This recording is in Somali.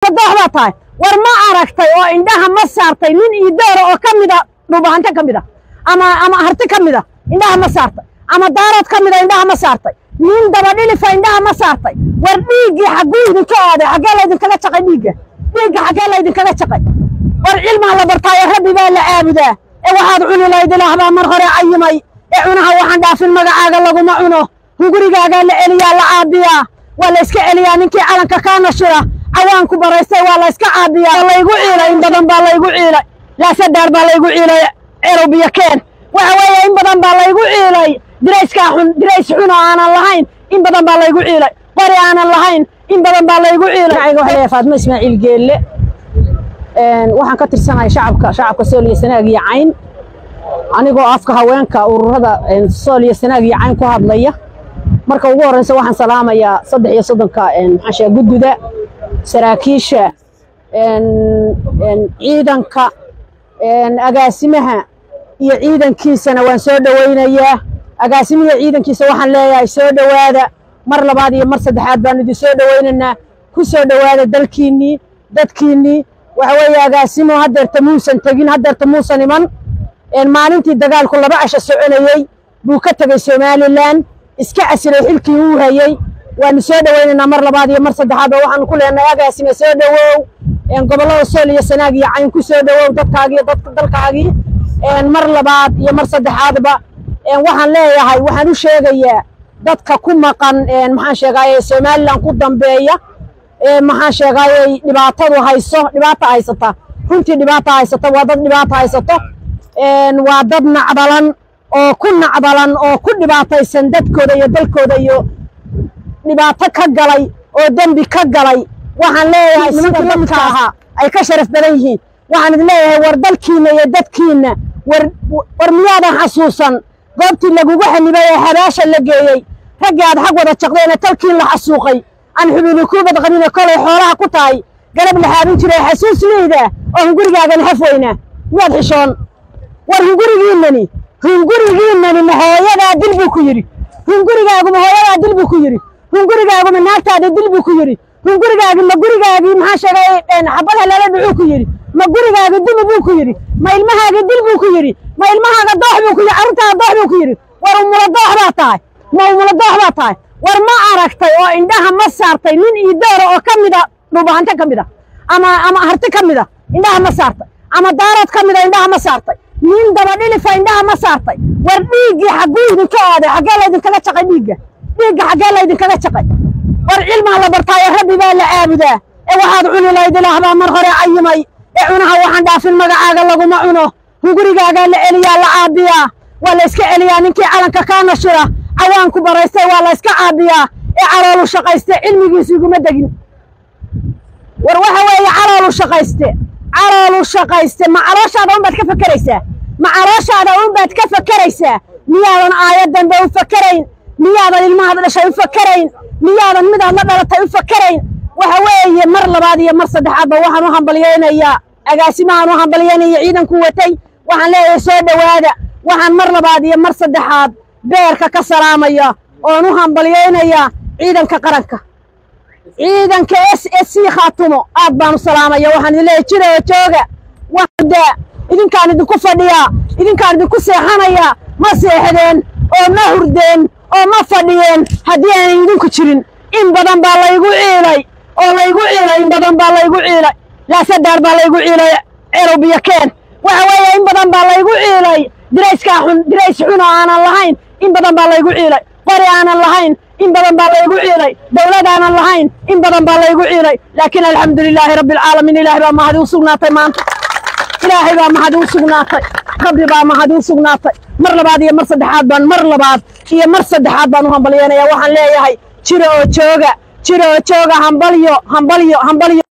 doox baa tahay war ma aragtay oo indhaha ma saartay nin iyo doora oo ka mida dhubahante ka mida ama ama harti ka mida indhaha ma saartay ama daarood ka mida indhaha ma saartay nin dabadhilifa indhaha ma saartay war dhiiggii xagguu idinka aaday xaggee laydinkaga jaqay dhiigga dhiigga xaggee laydinkaga jaqay war cilmaa la bartaayo rabbi baa la caabudaa ee waxaad cuni layd ilaah baa mar hore cayimay ee cunaha waxaan dhaafin magacaaga laguma cuno hungurigaagaa la celiyaa la caabiyaa waa la iska celiyaa ninkii calanka kaa nashira cawaanku baraystay waa la iska caabiyaa laygu ciilay in badan baa laygu ciilay laasadaar baa laygu ciilay cerow biyo keen waxa weeye in badan baa laygu ciilay dirayskaa xun dirays xun oo aanan lahayn in badan baa laygu ciilay qori aanan lahayn in badan baa laygu ciilay waxaa leeyahay faatimo ismaaciil geelle waxaan ka tirsanahay shacabka shacabka sool iyo sanaag iyo cayn anigoo afka haweenka ururada sool iyo sanaag iyo cayn ku hadlaya marka ugu horreysa waxaan salaamayaa saddex iyo soddonka maxaa sheega gudguda saraakiisha ciidanka agaasimaha iyo ciidankiisana waan soo dhowaynayaa agaasimihiiyo ciidankiisa waxaan leeyahay soo dhowaada mar labaad iyo mar saddexaad baanu idin soo dhowaynaynaa ku soo dhowaada dalkiinnii dadkiinnii waxa weeye agaasimo haddeerta muusan tegin haddeerta muusan iman maalintii dagaalku laba casho soconayey buu ka tegey somalilan iska casilay xilkii uu hayey waanu soo dhowaynaynaa mar labaad iyo mar saddexaad oo waxaanu ku leenahay agaasime soo dhowow gobollada sool iyo sanaag iyo cayn ku soo dhowow dadkaagii dadka dalkaagii mar labaad iyo mar saddexaadba waxaan leeyahay waxaan u sheegayaa dadka ku maqan maxaan sheegaaye somalilan ku dambeeya maxaan sheegaayey dhibaatadu hayso dhibaata haysata runtii dhibaata haysata waa dad dhibaata haysato waa dad nacdalan oo ku nacdalan oo ku dhibaataysan dadkooda iyo dalkooda iyo dhibaato ka galay oo dembi ka galay waxaan leeyahay sida dadka ahaa ay ka sharaf badan yihiin waxaan idin leeyahay war dalkiinna iyo dadkiinna war war miyaadan xasuusan goobtii lagugu xanibay ee habaasha la geeyey raggii aad xag wada jaqdeena talkiin la xasuuqay aan xubini ku badqabine kolay xoolaha ku tahay garab la xaabin jiray xasuus liida oo hungurigaagan haf weynaa miyaad xishoon war hungurigiinnani hungurigiinnani ma hooyadaa dil buu ku yidhi hungurigaaguma hooyadaa dil buu ku yidhi hungurigaaguma naagtaada dil buu ku yidhi hungurigaagi ma gurigaagii maxaa sheegay xabadha lala dhucuu ku yidhi ma gurigaagi dumi buu ku yidhi ma ilmahaagi dil buu ku yidhi ma ilmahaaga doox buu ku yidhi carruurtaada doox buu ku yidhi war umula doox baa tahay ma umula doox baa tahay war ma aragtay oo indhaha ma saartay nin iyo doora oo ka mida dhubahante ka mida ama ama harti ka mida indhaha ma saartay ama daarood ka mida indhaha ma saartay nin dabadhilifa indhaha ma saartay war dhiiggii xagguu idinka aaday xaggee laydinkaga jaqay dhiigga dhiigga xaggee laydinkaga jaqay war cilmaa la bartaayo rabbi baa la caabudaa ee waxaad cuni layd ilaah baa mar hore cayimay ee cunaha waxaan dhaafin magacaaga laguma cuno hungurigaagaa la celiyaa la caabiyaa waa la iska celiyaa ninkii calanka kaa nashira cawaanku baraystay waa la iska caabiyaa ee caloolu shaqayste cilmigiisu iguma degin war waxa weeye caloolu shaqayste caloolu shaqayste ma calooshaada un baad ka fakeraysaa ma calooshaada un baad ka fakeraysaa miyaadan aayad dambe u fakerayn miyaadan ilmahaad dhashay u fakerayn miyaadan midaad la dhalatay u fakerayn waxa weeye mar labaad iyo mar saddexaadba waxaan u hambalyaynayaa agaasimahaan u hambalyaynaya ciidanku watay waxaan leeyahay soo dhowaada waxaan mar labaad iyo mar saddexaad beerka ka salaamaya oon u hambalyaynayaa ciidanka qaranka ciidanka s s c khaatumo aad baan u salaamaya waxaan idin leeyahay jira oo jooga waxda idinkaan idinku fadhiyaa idinkaan idinku seexanayaa ma seexdeen oo ma hurdeen oo ma fadhiyeen haddii aanay idinku jirin in badan baa laygu ciilay oo laygu ciilay in badan baa laygu ciilay laasadaar baa laygu ciilay cerow biyo keen waxa weeye in badan baa laygu ciilay dirayskaa xun dirays xun oo aanan lahayn in badan baa laygu ciilay qori aanan lahayn in badan baa laygu ciilay dawlad aanan lahayn in badan baa laygu ciilay laakiin alxamdu lilaahi rabbi alcaalamiin ilaahay baa mahadi u sugnaatay maanta ilaahay baa mahadi u sugnaatay rabbi baa mahadi u sugnaatay mar labaad iyo mar saddexaad baan mar labaad iyo mar saddexaad baan u hambalyanaya waxaan leeyahay jira oo jooga jira oo jooga hambalyo hambalyo hambalyo